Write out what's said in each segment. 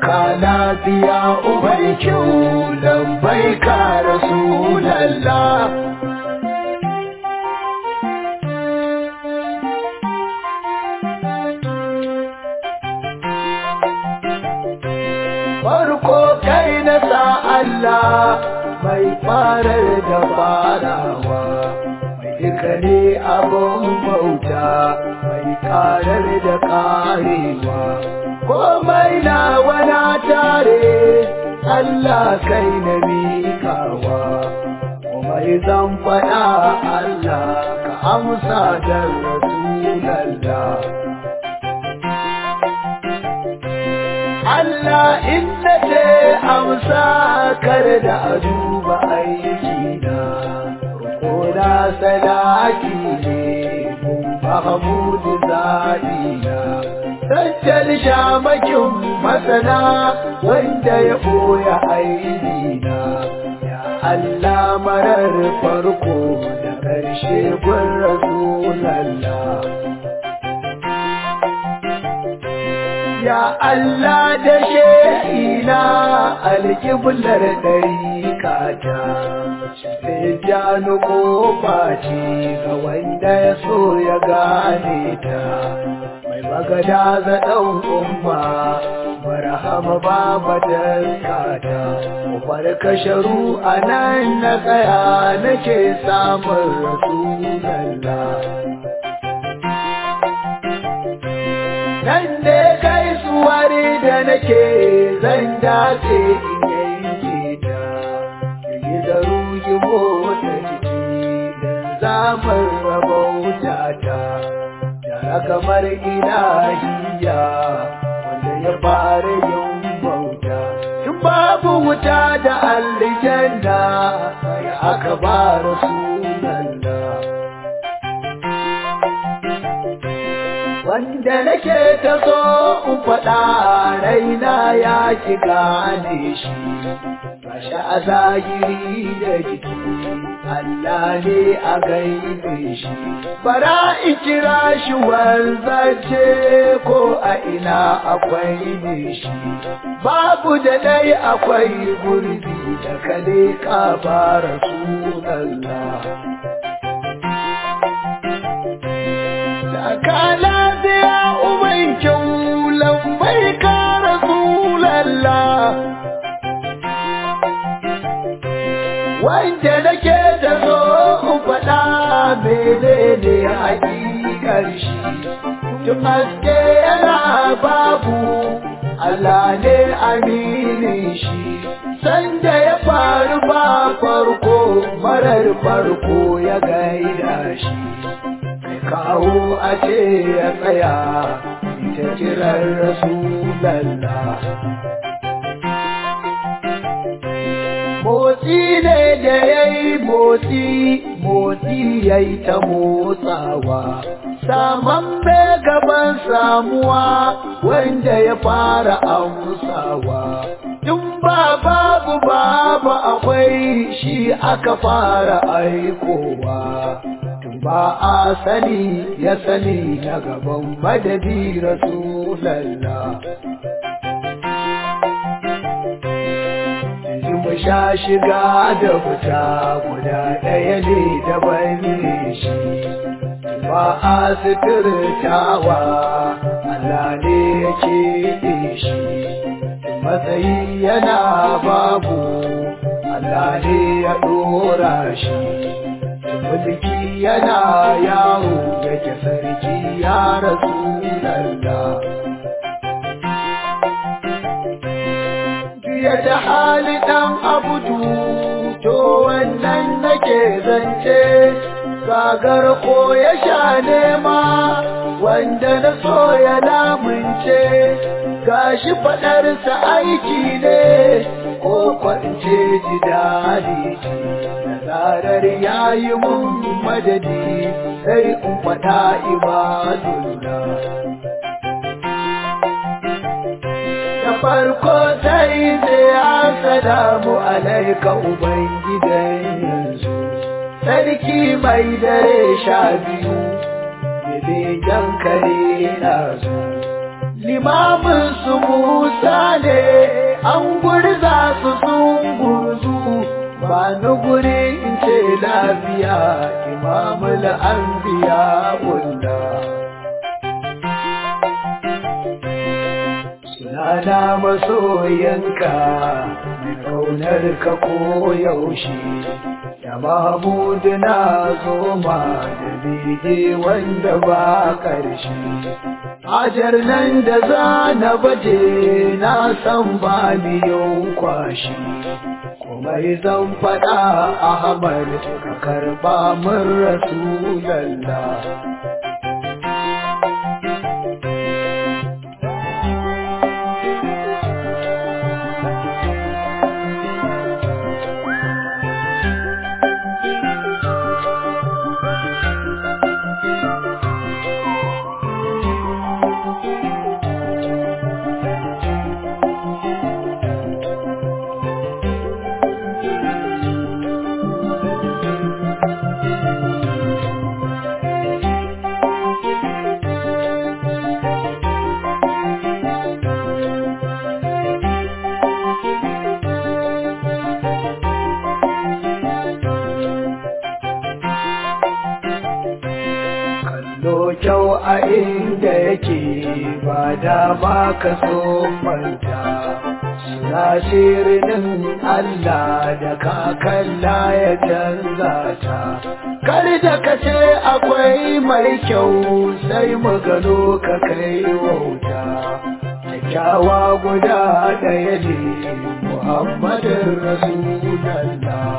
ka lafiya ubankin lambai ka rasulallah farko kai na sa Allah mai farar da farawa mai duka ne abin bauta mai karar da karewa komai na wana tare Allah kai na miƙawa komai zan faɗa Allah ka amsa da Rasulallah Allah inda ce amsa kar da a duba aikina ko da sadaki ne kun Mahamudu zaɗina Sajjal shamakin masana wanda ya ɓoya aibina Ya Allah marar farko da ƙarshe gun Rasulallah Ya Allah da she'ina alƙiblar ɗarikata, sai jani ƙofa ce ga wanda ya so ya gane ta, mai magada za ɗan umma, marhama ba kata, umar kasharu a nan na tsaya nake samun rasulallah. nan ne kai suwari da nake zan dace in yanke ta yi da ruhi motsa jiki zamar rabauta ta yara kamar ilahiya wanda ya fara yin bauta in babu wuta da aljanna ya aka ba rasulallah wanda nake ta so in faɗa raina ya ki gane shi gashi a zahiri da jiki Allah ne a gaibe shi bara in kira shi wanzace ko a ina akwai ne shi babu da dai akwai gurbi da kale ka bara sunallah ka lafiya uban kyau lambai ka rasulallah wanda nake da so in faɗa menene hakikar shi tun haske yana babu Allah ne aminin shi sanda ya faru ba farko marar farko ya gaida shi kawo a ce ya tsaya ita kiran rasulallah motsi ne da ya yi motsi motsi ya yi ta motsawa saman gaban samuwa wanda ya fara amsawa tun ba babu babu akwai shi aka fara aikowa ba a sani ya sani na gaban madadi rasulallah mu sha shiga da fita guda ɗaya ne daban ne shi ba a suturtawa Allah ne ya keɓe shi matsayi yana babu Allah ne ya ɗora shi mulki yana yawo yake sarki ya rasu lalla. Biya da hali ɗan abudu, to wannan nake zance, gagar ko ya sha nema, wanda na so ya lamunce, gashi faɗarsa aiki ne, ko kwance ji daɗi zarar ya yi mun madadi sai in faɗa ibadullah. Da farko sai sai assalamu alaika Ubangidan yanzu, sarki mai dare sha biyu, bebe kare na zo. limamin su musa ne an gurza su sun gurzu ba ni guri in ce lafiya imamul anbiya bulla sunana masoyanka mai kaunar ka ko yaushe da mahmudu na zoma da bege wanda ba ƙarshe Hajar nan da za na baje na san ba miyan kwashi, komai zan faɗa Ahmad ka karɓa min Rasulallah. kyau a inda yake ba da ba ka so manta suna shirinin Allah da kakalla ya canza ta kar da ka ce akwai mai kyau sai mu gano ka kai wauta kyakkyawa guda ɗaya ne Muhammadin Rasulallah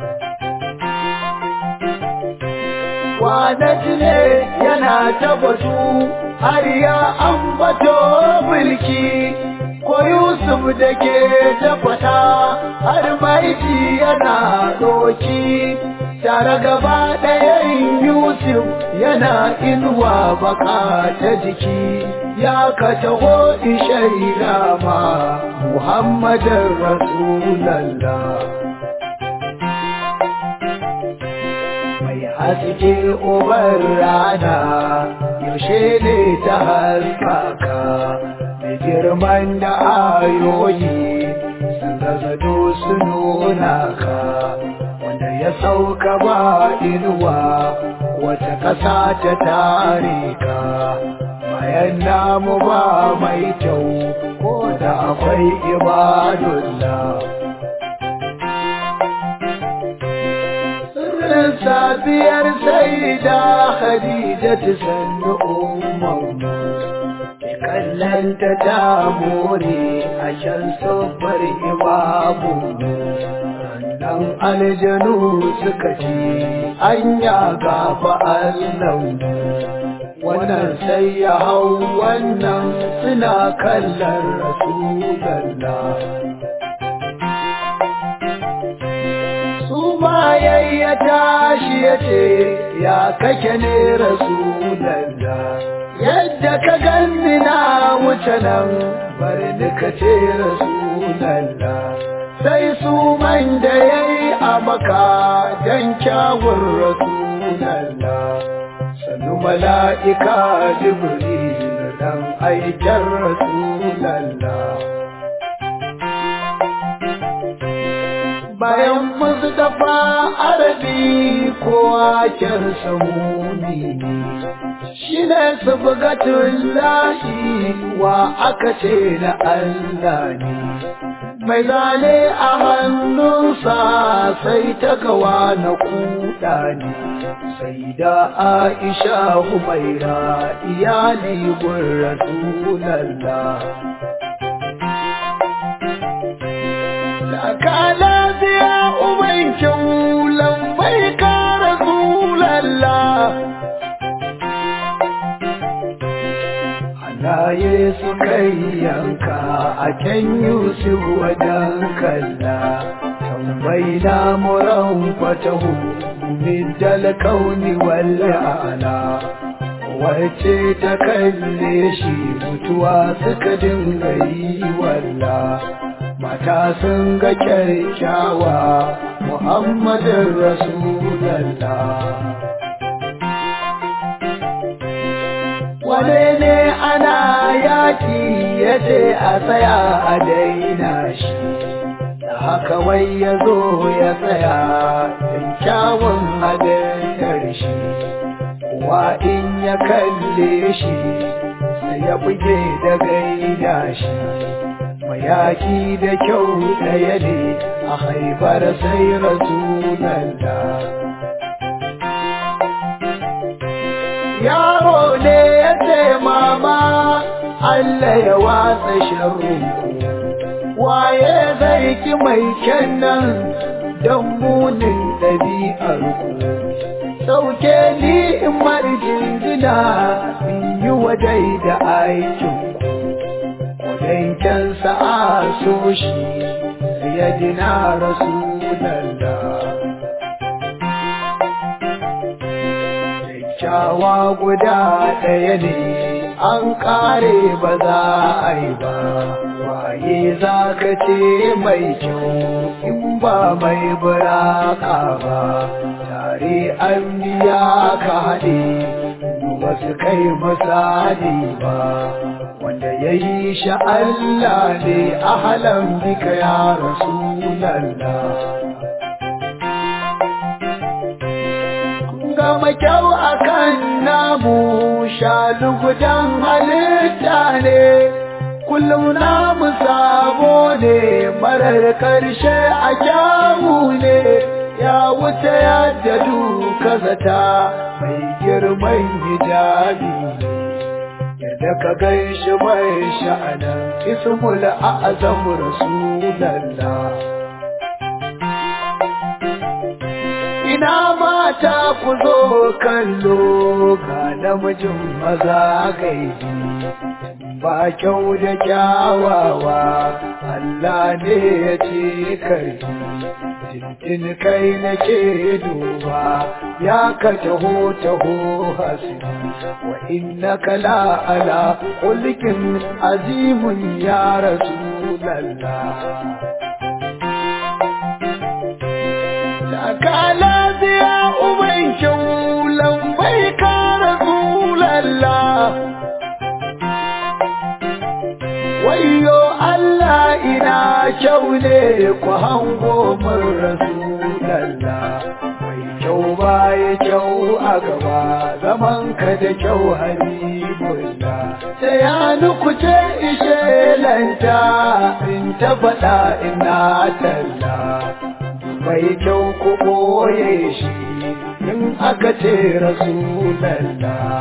Kwanaki ne yana ta batu har ya ambato mulki ko Yusuf da ke ta fata har maiti yana doki tare gaba ɗayan Yusuf yana inuwa baka ta jiki ya ka taho ishaira ma Muhammadin Rasulallah. haske ubar rana yaushe ne ta haskaka da girman da ayoyi sun gazado su nuna ka wanda ya sauka ba inuwa wata ƙasa ta tare ka bayan namu ba mai kyau ko da akwai ibadullah safiyar sai da Khadija ta sannu umman kallanta ta more a can sabbar imamu nan aljanu suka ce anya gafa Allah wannan sai ya hau wannan suna kallon rasulallah bayan ya tashi ya ce ya kake ne rasulallah yadda ka ganni na wuce nan bari ni ka ce rasulallah sai su man da ya yi a maka don kyawun rasulallah sannu mala'ika jibril dan aikin rasulallah bayan musu dafa arabi kowa kyan samuni shi ne su bugatun lahi wa aka ce na Allah ne mai zane a hannunsa sai ta gawa na kuɗa ne sai da aisha humaira iyali gun rasulallah ka lafiya uban kyaulan bai ka rasulallah Halaye su kai yanka a can Yusuf wajen kalla tambayi na muran fatahu middal kauni wal ala wace ta kalle shi mutuwa suka dinga yi walla mata sun ga kyakkyawa Muhammadin Rasulallah. Wane ne ana ya yaƙi ya ce a tsaya a daina shi da haka wai ya zo ya tsaya don kyawun halittar shi wa in ya kalle shi sai ya buge da gaida shi mayaki da kyau ɗaya ne a haifar sai rasulallah yaro ne ya ce mama Allah ya watsa sharrunku waye zai ki mai kyannan don munin ɗabi'arku sauke ni in marjin gina in yi wadai da aikinku kudankensa a so shi ya dina rasulallah kyakkyawa guda ɗaya ne an ƙare ba za a yi ba waye za ka ce mai kyau in ba mai buraka ba tare an biya ka haɗe ba su kai misali ba wanda ya yi sha Allah ne a halan bika ya rasulallah gama kyau a kan namu shalugudan halitta ne kullum namu sabo ne marar karshe a kyawu ne ya wuce yadda duka zata mai girman hijabi yadda ka gan shi mai sha'anan ismul a'azam rasulallah ina mata ku zo kallo ga namijin maza gaidi ba kyau da kyawawa Allah ne ya ce kai tintin kai nake duba ya ka taho taho hasbi wa innaka la ala khulqin azimun ya rasulallah ka lafiya uban kyau lambai ka rasulallah wayo Allah ina kyau ne ku hango min rasulallah mai kyau baya kyau a gaba zaman ka da kyau habibullah da ya nukuce ishe lanta in ta faɗa ina talla mai kyau ku ɓoye shi in aka ce rasulallah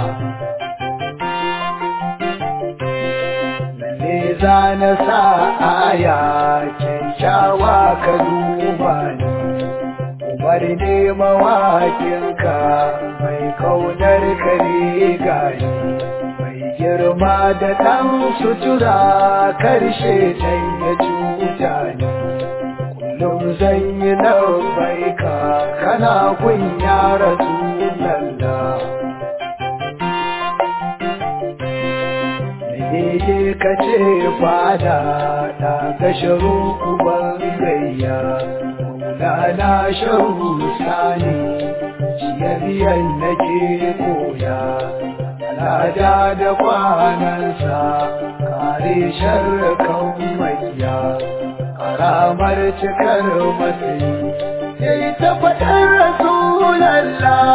lalle za na sa aya kyakkyawa ka duba ni umar ne mawakinka mai kaunar ka ne gani mai girma da ɗan sutura karshe can ya cuta ni kullum zan yi labbaika kana kun ya rasulallah ne ka ce fada ta ga sharu uban gayya maulana sharu sani ciyayyen nake koya alada da kwanansa kare sharrakan makiya karamar cikar matsayi ya yi ta faɗin rasulallah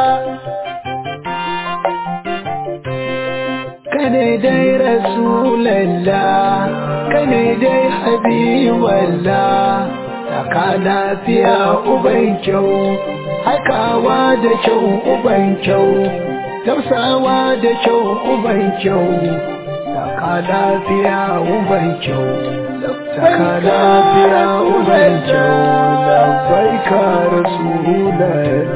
kane dai rasulallah kane dai habiballah taka lafiya uban kyau hakawa da kyau uban kyau tausawa da kyau uban kyau taka lafiya uban kyau taka lafiya uban kyau labbaika rasulallah